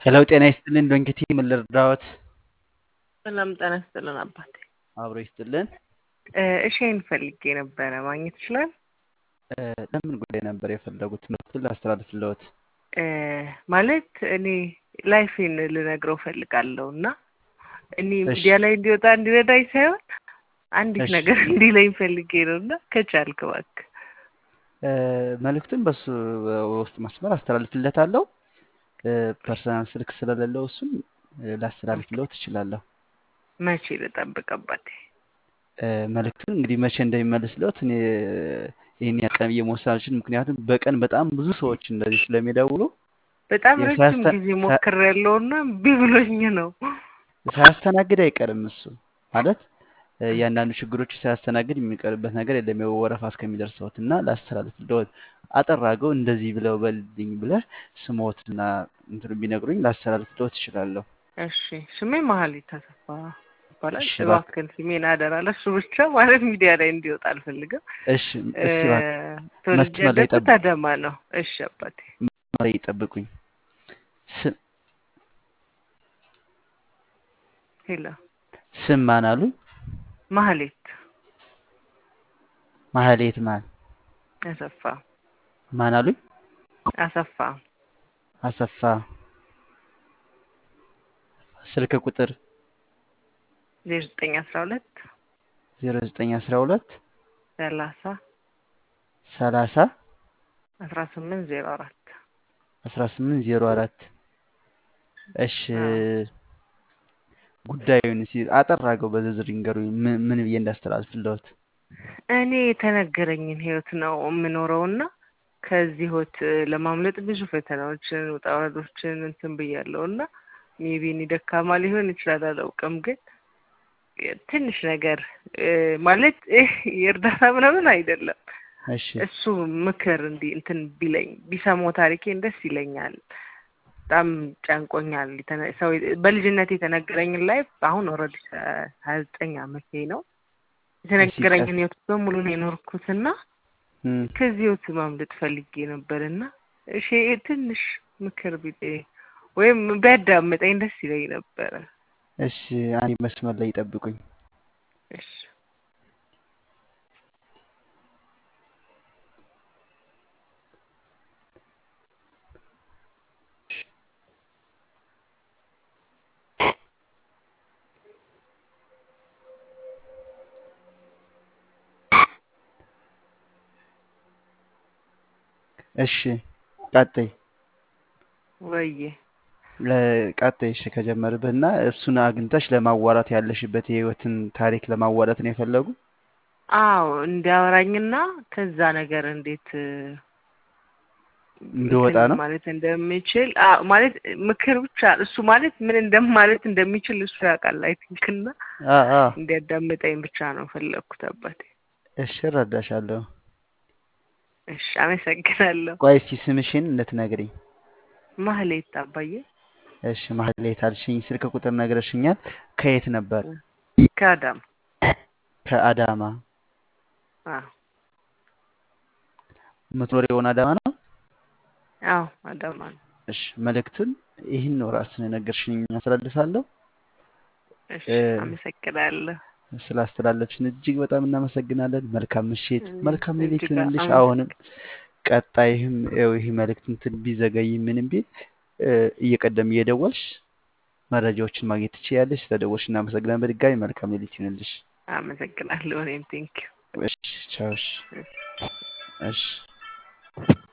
ሄሎ ጤና ይስጥልን ዶንኪቲ ምን ልርዳዎት? ሰላም ጤና ይስጥልን አባቴ። አብሮ ይስጥልን። እሺን ፈልጌ ነበረ ማግኘት ይችላል? እ፣ ለምን ጉዳይ ነበር የፈለጉት? ትምህርቱን ላስተላልፍልዎት። እ፣ ማለት እኔ ላይፌን ልነግረው ፈልጋለሁ እና እኔ እሺ ሚዲያ ላይ እንዲወጣ እንዲረዳኝ ሳይሆን አንዲት እሺ ነገር እንዲለኝ ፈልጌ ነው እና ከቻልክ እባክህ። እ፣ መልእክቱን በሱ ውስጥ መስመር አስተላልፍለታለሁ። እ፣ ፐርሰናል ስልክ ስለሌለው እሱን እ፣ ላስተላልፍልዎት እችላለሁ። መቼ ልጠብቅ አባቴ? እ፣ መልእክቱን እንግዲህ መቼ እንደሚመልስልዎት እኔ ይህን ያህል ቀን ብዬ መወሰን አልችልም። ምክንያቱም በቀን በጣም ብዙ ሰዎች እንደዚህ ስለሚደውሉ በጣም ያው ረጅም ሳያስተ ጊዜ ሳ- ሞክሬያለሁ እና እምቢ ብሎኝ ነው። ሳያስተናግድ አይቀርም እሱ ማለት እ፣ እያንዳንዱ ችግሮች ሳያስተናግድ የሚቀርበት ነገር የለም። ያው ወረፋ እስከሚደርሰዎት እና ላስተላልፍልዎት አጠር አድርገው እንደዚህ ብለው በልኝ ብለህ ስሞትና እንትኑ ቢነግሩኝ ላስተላልፍልዎት እችላለሁ። እሺ ስሜ መሀሌት ተሰፋ ይባላል። እሺ እባክህ እባክህን ስሜን አደራ ለሱ ብቻ ማለት ሚዲያ ላይ እንዲወጣ አልፈልግም። እሺ እ፣ እስቲ እባክህ ተወልጄ መስመር ላይ ያደግኩት ጠብቁ አዳማ ነው። እሺ አባቴ። መስመር ላይ ይጠብቁኝ። ስ- ሄሎ ስም ማን አሉ? ማህሌት ማህሌት ማን አሰፋ ማን አሉኝ? አሰፋ አሰፋ ስልክ ቁጥር ዜሮ ዘጠኝ አስራ ሁለት 0912 ሰላሳ 30 አስራ ስምንት ዜሮ አራት 1804 እሺ አዎ ጉዳዩን እስኪ አጠር አድርገው በዝርዝር ይንገሩኝ። ምን ምን ብዬ እንዳስተላልፍልዎት? እኔ የተነገረኝን ህይወት ነው የምኖረውና ከዚህ ህይወት ለማምለጥ ብዙ ፈተናዎችን ውጣ ውረዶችን እንትን ብያለሁ እና ሜቢ እኔ ደካማ ሊሆን ይችላል አላውቅም፣ ግን ትንሽ ነገር እ፣ ማለት እህ የእርዳታ ምናምን አይደለም። እሺ እሱ ምክር እንዲህ እንትን ቢለኝ ቢሰማው ታሪኬን ደስ ይለኛል። በጣም ጨንቆኛል። የተነ- ሰው በልጅነት የተነገረኝን ላይ አሁን ኦልሬዲ ሀያ ዘጠኝ አመቴ ነው። እሺ ቀስ የተነገረኝን ህይወት በሙሉ ነው የኖርኩትና እም፣ ከዚህ ህይወት ማምለጥ ፈልጌ ነበርና እሺ ትንሽ ምክር ቢጤ ወይም ቢያዳምጠኝ ደስ ይለኝ ነበረ። እሺ አንዴ መስመር ላይ ይጠብቁኝ። እሺ እሺ ቀጥይ ወዬ ለ- ቀጥይ። እሺ ከጀመርብህ እና እሱን አግኝተሽ ለማዋራት ያለሽበት የህይወትን ታሪክ ለማዋራት ነው የፈለጉ? አዎ እንዲያወራኝና ከዛ ነገር እንዴት እ፣ እንድወጣ እንትን ነው? ማለት እንደሚችል አዎ ማለት ምክር ብቻ እሱ ማለት ምን እንደማለት እንደሚችል እሱ ያውቃል አይ ቲንክ እና አ አ እንዲያዳምጠኝ ብቻ ነው ፈለግኩት አባቴ። እሺ እረዳሻለሁ። እሺ አመሰግናለሁ። ቆይ እስቲ ስምሽን እንድትነግሪኝ። ማህሌት አባዬ እሺ ማህሌት አልሽኝ። ስልክ ቁጥር ነግረሽኛል። ከየት ነበር? ከአዳም ከአዳማ። አዎ የምትኖሪውን አዳማ ነው? አዎ አዳማ ነው። እሺ መልእክቱን ይህን ነው ራስን የነገርሽኝ አስተላልፋለሁ። እሺ እ፣ አመሰግናለሁ። ስላስተላለፍሽን እጅግ በጣም እናመሰግናለን። መልካም ምሽት፣ እም፣ መልካም ሌሊት እጅግ ይሁንልሽ። አሁንም አመሰግ ቀጣይም ይኸው ይህ መልእክት እንትን ቢዘገይ ምንም ቢል እ፣ እየቀደም እየደወልሽ መረጃዎችን ማግኘት ትችያለሽ። ስለደወልሽ እናመሰግናለን። በድጋሚ መልካም ሌሊት ይሁንልሽ። አመሰግናለሁ። እኔም ቴንኪው። እሺ ቻው። እሺ እሺ